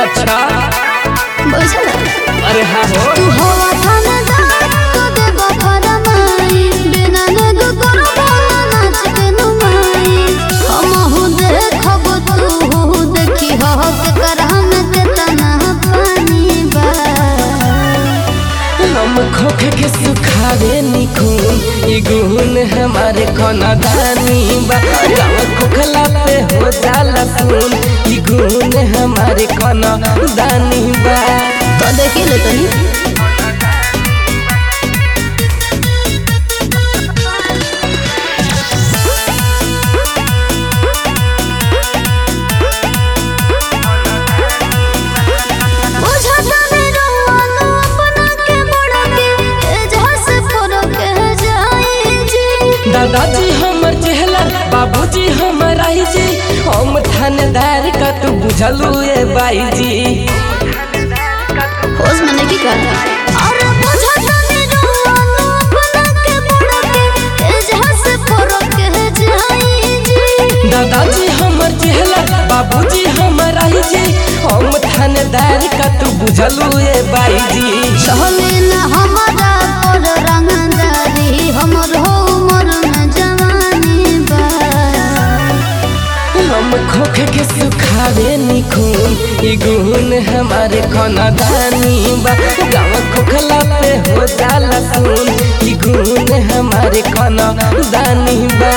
अच्छा बुझल अरे हाँ हो तू हवा थानेदार तो देबो फरमाई बिना नेग करबो ना नाच के नुमाई हमहु देखब तू देखी हो के करहम के तना पानी बा हम खोखे के सुखावे निखून ई गुण हमारे कोना दानी बा गाँव खोखला पे हो जाला सुन ई गुण हमारे कोना दानी बा तो देखी ले तनी बुझता नहीं रोवानो अपना के बड़ा के एजहा से फरक है जाई जी दादाजी हमर चेहला बाबूजी हमर आई जी हम थानेदार का तू बुझलू ए बाई जी होश में नहीं कर अरे बुझता नहीं रोवानो अपना के बड़ा के एजहा से फरक है जाई जी दादाजी हमर चेहला बाबूजी हमर आई जी हम थानेदार का तू बुझलू ए बाई जी चले ना हमारा पर रंगदारी हमर हो उमर में जवानी बा हम खोखे के सुखावे निखून ई गुण हमारे कोना दानी बा गाँव खोखला पे हो जाला सुन ई गुण हमारे कोना दानी बा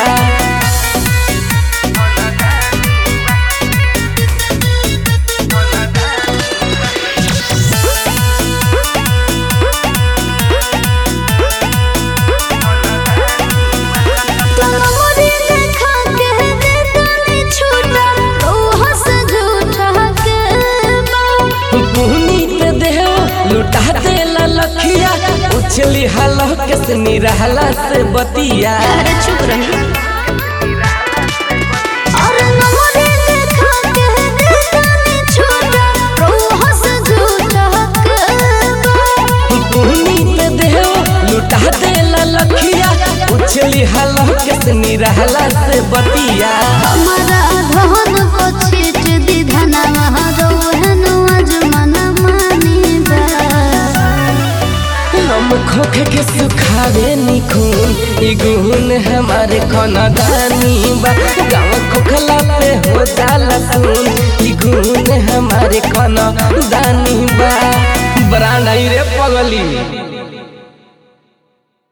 तमरी देखा के देतानी छूटा रोह से झूठा के बा पुहनी पे देहो लुटा देला लखिया उछली हलो के से निरहला से बतिया अरे चुप रही अरे नमरी देखा के देतानी छूटा रोह से झूठा के बा पुहनी पे देहो लुटा देला लखिया उछली हलो के से निरहला से बतिया हमारा धन को छीट दी धनवा रोहन अजमन मानी बा हम खोखे के सुखावे निखून ई गुण हमारे कोना दानी बा गाँव खोखला पे हो जाला सुन ई गुण हमारे कोना दानी बा बड़ा नहीं रे पगली